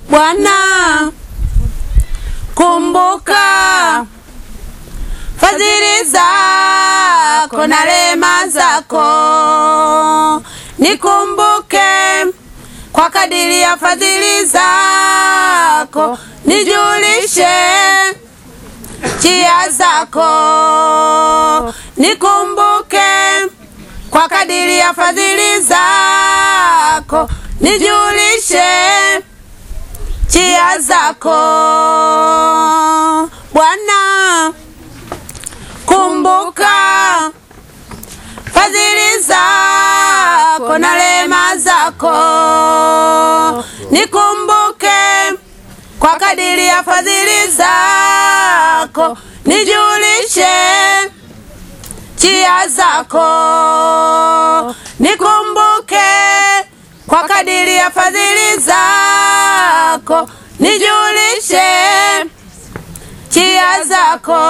Bwana, kumbuka fadhili zako na rehema zako, nikumbuke kwa kadiri ya fadhili zako, nijulishe njia zako, nikumbuke kwa kadiri ya fadhili zako, nijulishe njia zako Bwana, kumbuka fadhili zako na rehema zako, nikumbuke kwa kadiri ya fadhili zako, nijulishe njia zako, nikumbuke kwa kadiri ya fadhili zako, nijulishe njia zako.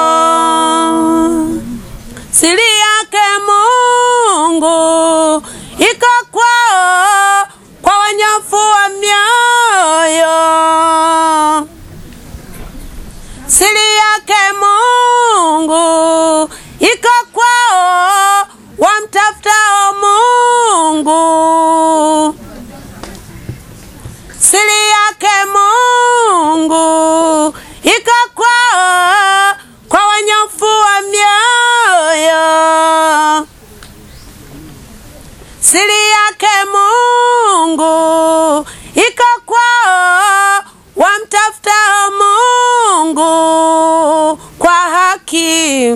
Siri yake Mungu iko kwao, kwa wanyofu wa mioyo. Siri yake Mungu iko kwao, wamtafutao Mungu. Siri yake Mungu iko kwao, kwa wanyofu wa mioyo. Siri yake Mungu iko kwao, wamtafutao Mungu kwa haki.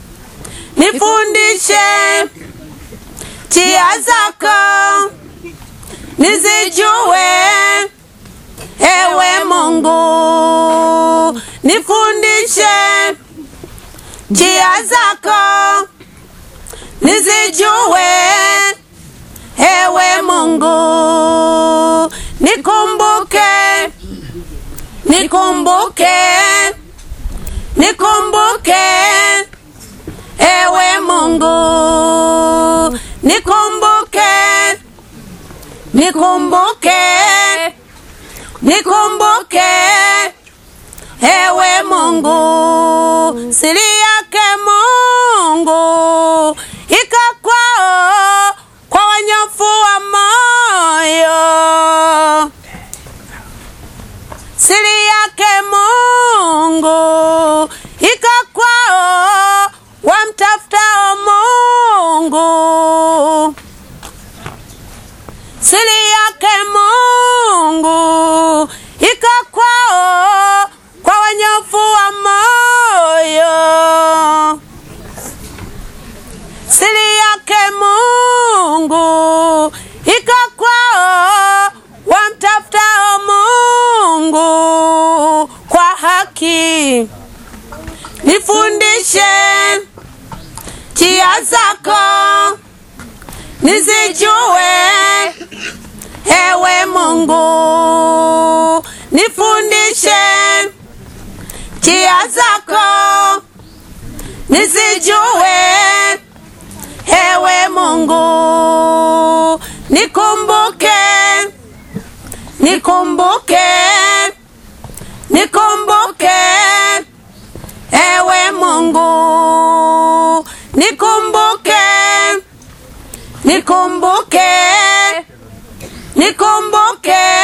Nifundishe njia zako, nizijue ewe Mungu, nifundishe njia zako, nizijue ewe Mungu, nikumbuke, nikumbuke, nikumbuke ewe Mungu, nikumbuke, nikumbuke, nikumbuke ewe Mungu, siri yake Mungu iko kwao, kwa wanyofu wa moyo. Siri yake Mungu iko kwao, wamtafutao Mungu. Siri yake Mungu iko kwao, kwa wanyofu wa moyo. Siri yake Mungu iko kwao, wamtafutao Mungu kwa haki. Nifundishe njia zako, nizijue ewe Mungu, nifundishe njia zako, nizijue ewe Mungu, nikumbuke, nikumbuke, nikumbuke ewe Mungu, nikumbuke, nikumbuke, nikumbuke